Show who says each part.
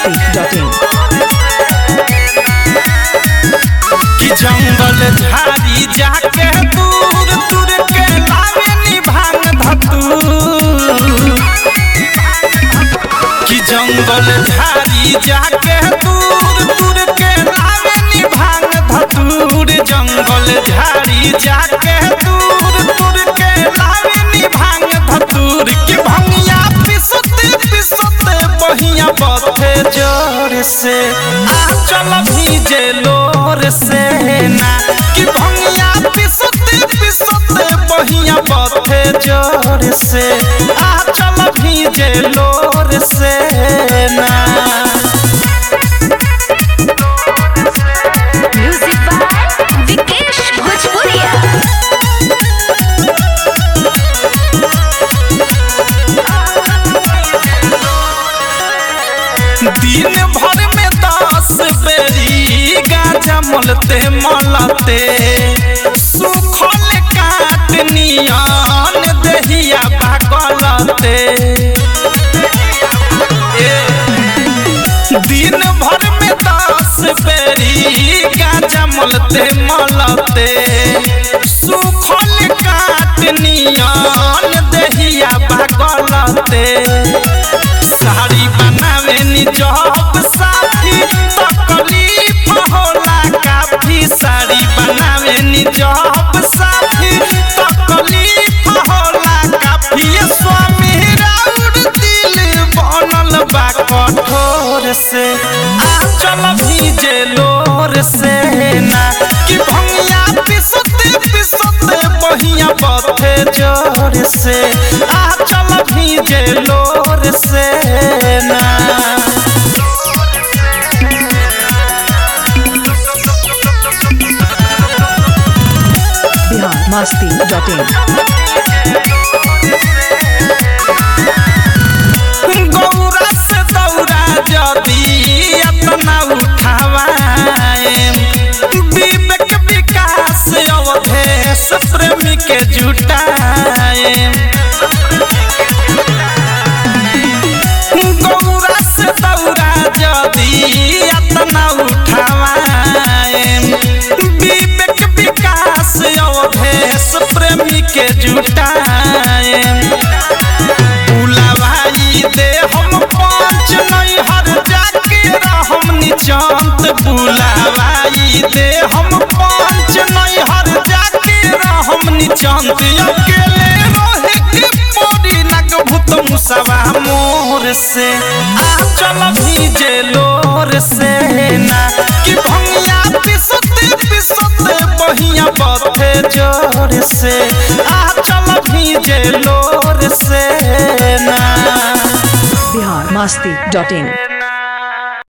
Speaker 1: masti.in
Speaker 2: कि जंगल झाड़ी जाके दूर दूर के लावे निभांग धतूर कि जंगल झाड़ी जाके दूर दूर के लावे निभांग धतूर जंगल झाड़ी जाके दूर दूर के लावे निभांग धतूर कि भंगिया पिसते पिसते बहिया बथे जोर से आ चल भीजे लोर से ना कि भंगिया पिसते पिसते बहिया बथे जोर से आ चल भीजे लोर से ना
Speaker 3: म्यूजिक बाय विकेश भोजपुरिया
Speaker 2: दिन भर में दस बेरी गाजा मलते मलते सुखल काट नियन दहिया पागलते ए, दिन भर में दस बेरी गाजा मलते मलते सुखल काट नियन दहिया पागलते साड़ी बनावे नी जब साथी तकलीफ होला काफी साड़ी बनावे नी जब साथी तकलीफ होला काफी ये स्वामी राउर दिल बनल बा कठोर से आ चल भीजे लोर से ना कि भंगिया पिसते पिसते बहिया बथे जोर से आ चल भीजे लोर से ना
Speaker 1: Bihar masti.in
Speaker 2: गौरा से दौरा जदी अपना उठावाए विवेक विकास अवधेश प्रेमी के जुटाए गौरा से दौरा जदी अपना उठावाए विवेक विकास अवधेश प्रेमी के जुटाए बुलावाई दे हम पाँच नहीं हर जाके रहम निचांत बुलावाई दे हम पाँच नहीं हर जाके रहम निचांत अकेले रहे के पड़ी नग भूत मुसवा मोर से आ चल भीजे लोर से ना कि भंगिया पिसते पिसते बहिया बथे जोर से आ चल भीजे लोर से ना
Speaker 1: Bihar masti.in